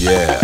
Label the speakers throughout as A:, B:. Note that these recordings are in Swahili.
A: Yeah.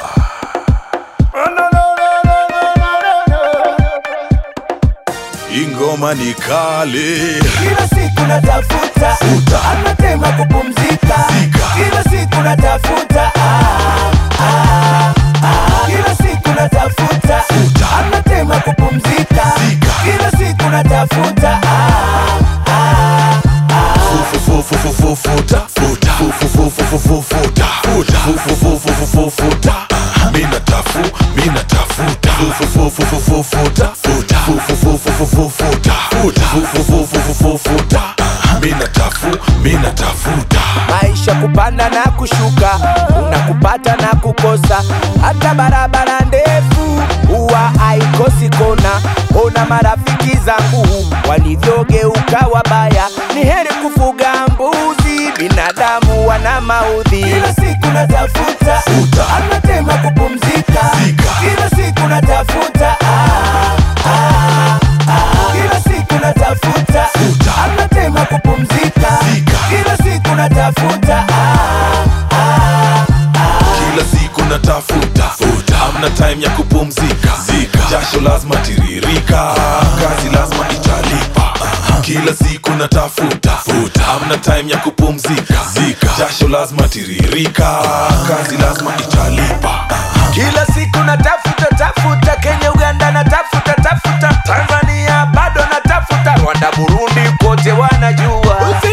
A: Ingoma ni kali.
B: Kila siku natafuta
A: Futa.
B: anatema kupumzika
A: Zika.
B: Kila siku natafuta ah, ah, ah. Kila siku natafuta
A: Futa.
B: anatema kupumzika
A: Zika.
B: Kila siku natafuta ah, ah, ah.
A: Fu- fu- fu- fu- fu- futa. Futa. Fu- fu- fu- fu- fu- fu- futa. Futa. Fu- fu- fu- fu- fu- fu- futa. Mina tafu, mina tafuta. Fu- fu- fu- fu- fu- fu- futa. Futa. Fu- fu- fu- fu- fu- fu- futa. Futa. Fu- fu- fu- fu- fu- fu- futa. Mina tafu, mina tafuta.
B: maisha kupanda na kushuka kuna kupata na kukosa hata barabara ndefu huwa haikosi kona ona marafiki zangu walivyogeuka wabaya ni heri kufuga mbuzi binadamu wana maudhi kila siku natafuta
A: Futa.
B: anatema kupumzika
A: Zika.
B: kila siku natafuta ah, ah, ah. kila siku natafuta
A: Futa.
B: anatema kupumzika
A: Zika.
B: kila siku natafuta ah, ah, ah.
A: kila siku natafuta futa amna time ya kupumzika zika jasho lazima tiririka kazi lazima italipa kila siku natafuta futa amna time ya kupumzika zika jasho lazima tiririka kazi lazima italipa
B: kila siku natafuta tafuta kenya uganda natafuta tafuta tanzania bado natafuta rwanda burundi kote wanajua